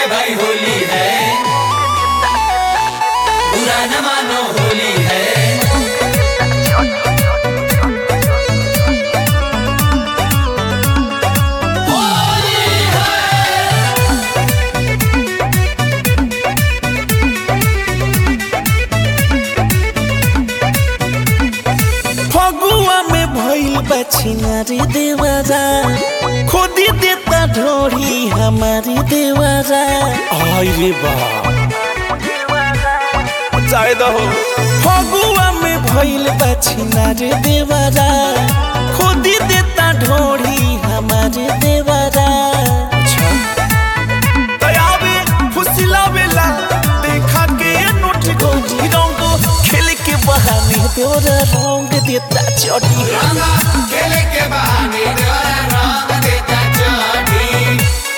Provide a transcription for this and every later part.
भाई होली है बुरा न मानो होली है फगुआ में भइल बा छिनारी देवरा खोदी देता ढोरी हमारी देवरा आई रे बा जाए दहो फगुआ में भइल बा छिनारी देवरा खोदी देता ढोरी हमारी देवरा अच्छा दयावे फुसिलावेला देखा के नोट गोरी रंग खेल के बहाने तोरा रंग देता चटी रंगा खेले के बहाने द्वारा रंग देता चोटी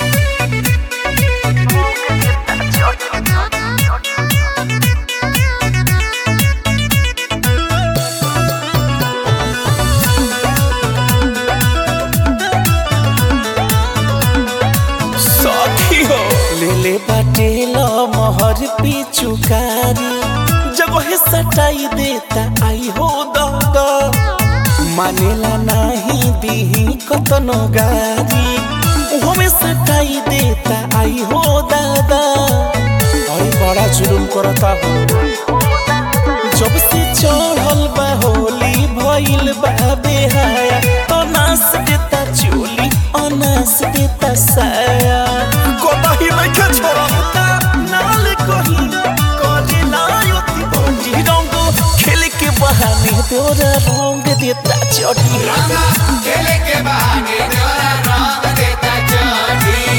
सखी हो ले ले बाटे लो मोहर पिचुकारी जगह सटाई देता आई हो दादा मानेला नाही दीही कतनो गारी हमें सटाई देता आई हो दादा अरे बड़ा जुलुम करता हो जब से चढ़ल बा होली भइल बा बेहाया तो नास देता चोली अनास देता साया कोताही लइके छोड़ता नाल कही करे लायती बंजी रंग खेल के बहाने तोरा रंग देता चटी रंगा खेले के बहाने द्वारा रंग देता चोटी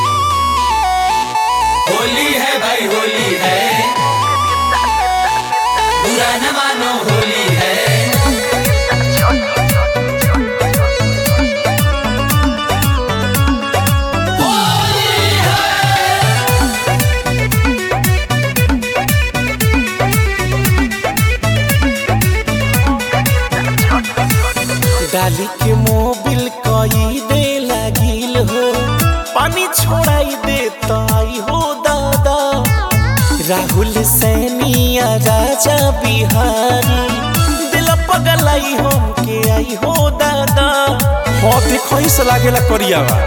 होली है भाई होली है बुरा न मानो होली है डाली के मोबिल कई दे लागिल हो पानी छोड़ाई देता आई हो दादा राहुल सैनिया राजा बिहारी दिल पगलाई हम के आई हो दादा हो देखो से लागेला करियावा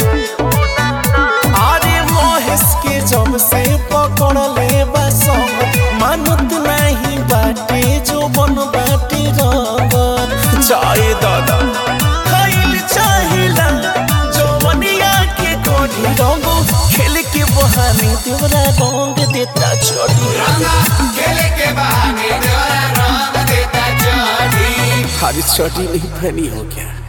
अरे महेश के जब से पकड़ ले बसम मानत नहीं बाटे जो बन बाटे रंगत चाहे दादा खाइल चाहिला जवनिया के कोढ़ी रंग खेल के बहाने देवरा रंग देता छोड़ी रंगा खेले के बहाने द्वारा रंग देता चोटी हरी छोटी नहीं फनी हो गया